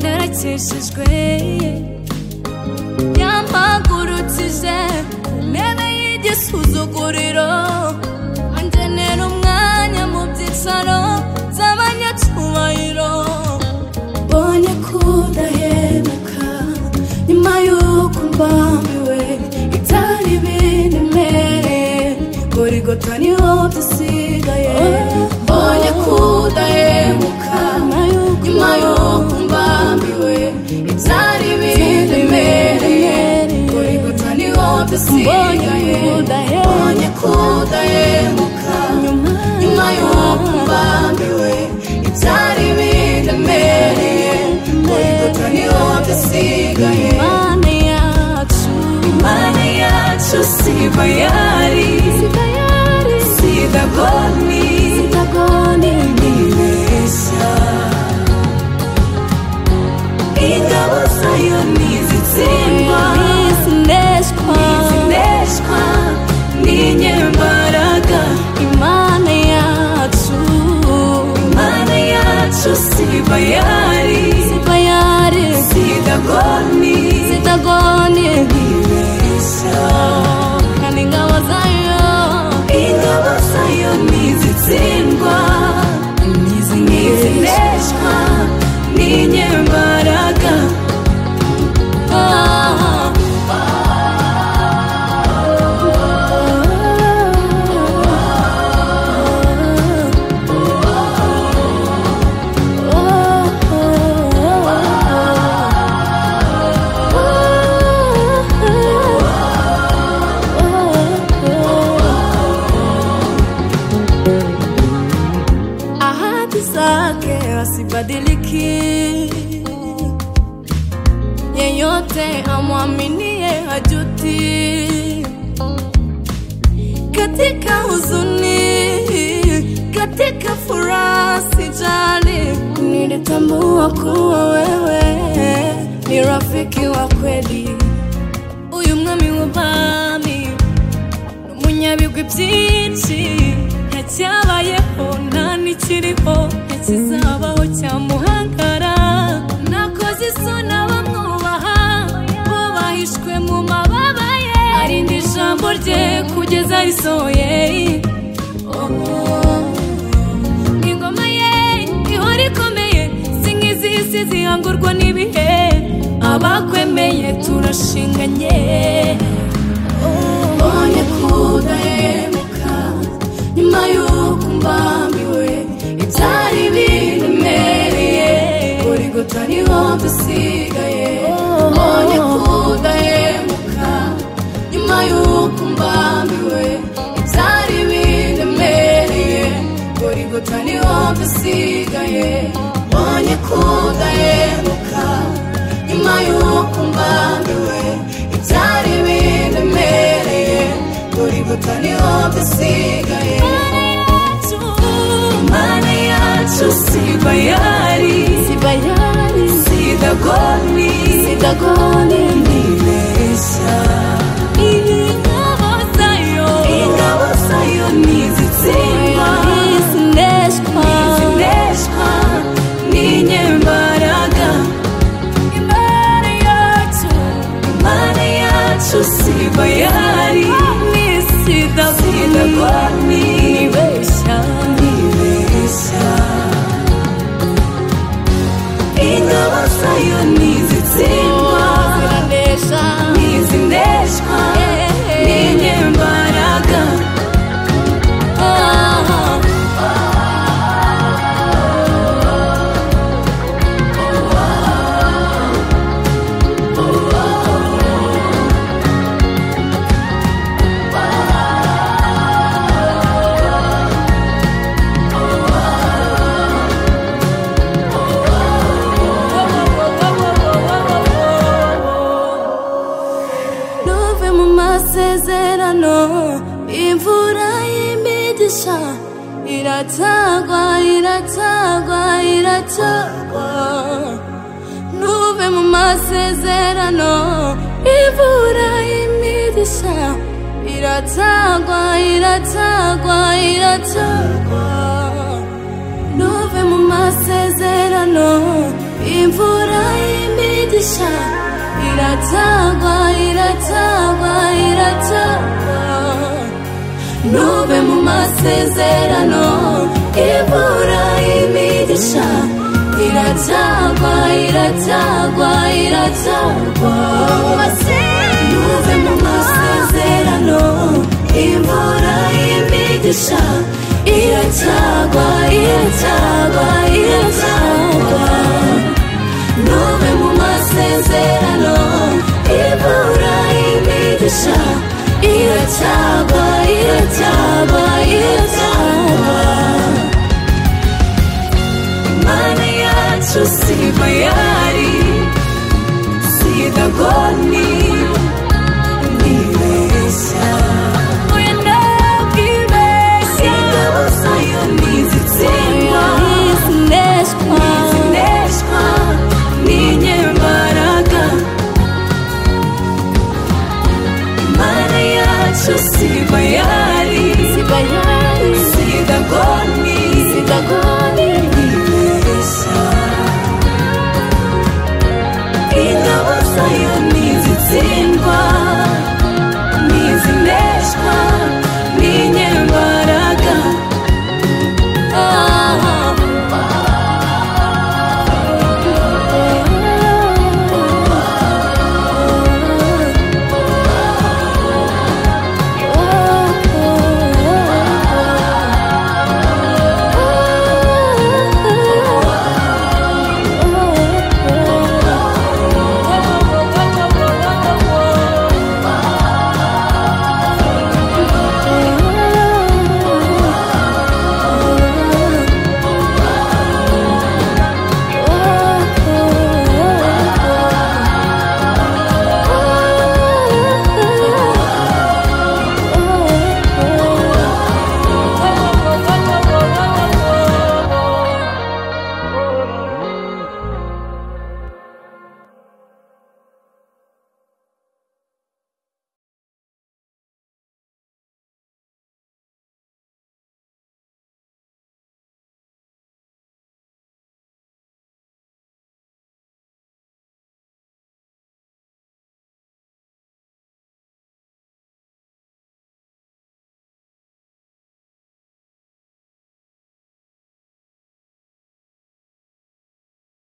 yetersizwe yampagurukije ku ntebe y'igisuzuguriro angenera umwanya mu byicaro by'abanyacyubahiro mbonye kudahemuka nyuma y'uko mbambiwe itari binemereye gorigota niho dusigaye mbonye kudahemuka nyuma y'uko mbambiwe itari binemereye gorigota niho dusigaye mbonye kudahemuka nyuma y'uko mbambiwe itari binemereye gorigota niho dusigaye imana yacu imana yacu siba yari siba yari sidagoni sidagoni nibeshya ingabo zayo ntizitsindwa ntizindeshwa n'inyembaraga imana yacu imana yacu siba yari siba yari sidagoni sidagoni nibeshya kandi ingabo zayo ingabo zayo ntizitsindwa ntizindeshwa n'inyembaraga Ah, ahadi zake asibadiliki, yeyote amwaminie hajuti. Katika huzuni, katika furaha, sijali, nilitambua kuwa wewe ni rafiki wa kweli. Uyu mwami w'ubami umunyabigwi byinshi yacyabayeho nta n'ikiriho ntikizabaho cyamuhangara nakoze isoni abamwubaha bo bahishwe mu mababa ye arinda ijambo rye kugeza risohoye Oh, ingoma ye ihora ikomeye si nk'izisi zihangurwa n'ibihe abakwemeye turashinganye mbonye kudahemuka nyuma y'uko mbambiwe ibyari biremereye urigota niho dusigaye mbonye kudahemuka nyuma y'uko mbambiwe ibyari biremereye urigota niho dusigaye mbonye kudahemuka nyuma y'uko mbambiwe ibyari biremereye urigota niho dusigaye imana yacu siba yari siba yari sidagoni sidagoni nibeshya ingabo zayo ingabo zayo ntizitsindwa ntizindeshwa ntizindeshwa n'inyembaraga imana yacu imana yacu siba yari sidagoni nibeshya nibeshya ingabo zayo ntizitsindwa ntizindeshwa n'inyembaraga ntuve mu masezerano imvura y'imigisha iratagwa iratagwa iratagwa ntuve mu masezerano imvura y'imigisha iratagwa iratagwa iratagwa ntuve mu masezerano imvura y'imigisha idirisha iratagwa iratagwa iratagwa ntuve mu masezerano ibura imigisha iratagwa iratagwa iratagwa ntuve mu masezerano ibura imigisha iratagwa iratagwa iratagwa ntuve mu masezerano ibura imigisha iratagwa iratagwa iratagwa mana yacu si mayari si dagoni nibeshya oya ndabwibeshya ingabo zayo ntizitsindwa nizineshwa n'inyembaraga mana yacu si bayari si bayari si dagoni si dagoni nibeshya ingabo zayo ntizitsindwa